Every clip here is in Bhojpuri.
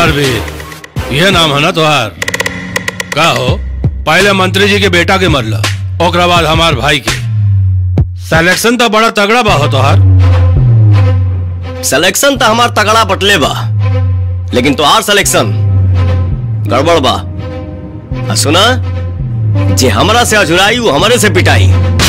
धर्मवीर यह नाम है ना तुहार का हो पहले मंत्री जी के बेटा के मरला ओकरा बाद हमार भाई के सिलेक्शन तो बड़ा तगड़ा बा हो तुहार सिलेक्शन तो हमार तगड़ा बटले बा लेकिन तोहार सिलेक्शन गड़बड़ बा आ सुना जे हमरा से अजुराई वो हमरे से पिटाई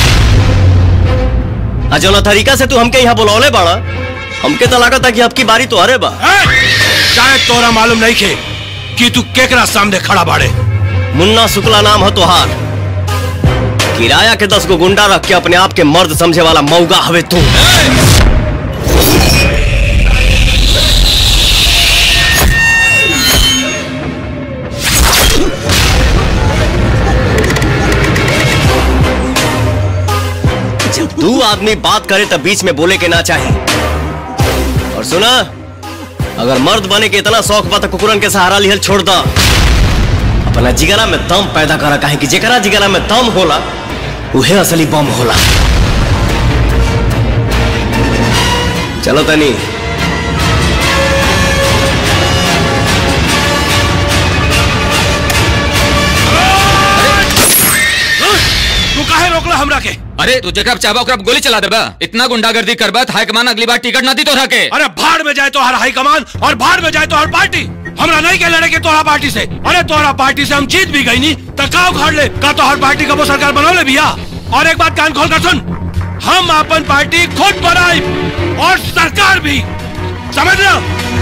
आ जौना तरीका से तू हमके यहाँ बुलौले बाड़ा हमके तो लागत कि आपकी बारी तो अरे बा शायद तोरा मालूम नहीं खे कि तू केकरा सामने खड़ा बाड़े मुन्ना शुक्ला नाम है तोहार किराया के दस गो गुंडा रख के अपने आप के मर्द समझे वाला मौगा हवे तू जब दू आदमी बात करे तब बीच में बोले के ना चाहे और सुना अगर मर्द बने के इतना शौक बा तो कुकुरन के सहारा लिहल छोड़ दा अपना जिगरा में दम पैदा करा काहे कि जेकरा जिगरा में दम होला उहे असली बम होला चलो तनी तू काहे रोकला हमरा के अरे तू जेकरा चाहबा ओकरा गोली चला देबा इतना गुंडागर्दी करबा हाई कमान अगली बार टिकट ना दी तोरा के अरे भाड़ में जाए तो हर हाई कमान और भाड़ में जाए तो हर पार्टी हमरा नहीं के लड़े के तोरा पार्टी से अरे तोरा पार्टी से हम जीत भी गई नहीं तो का उखाड़ ले का तो हर पार्टी का वो सरकार बनौले भैया और एक बात कान खोल कर सुन हम अपन पार्टी खुद बनाई और सरकार भी समझ रहे हो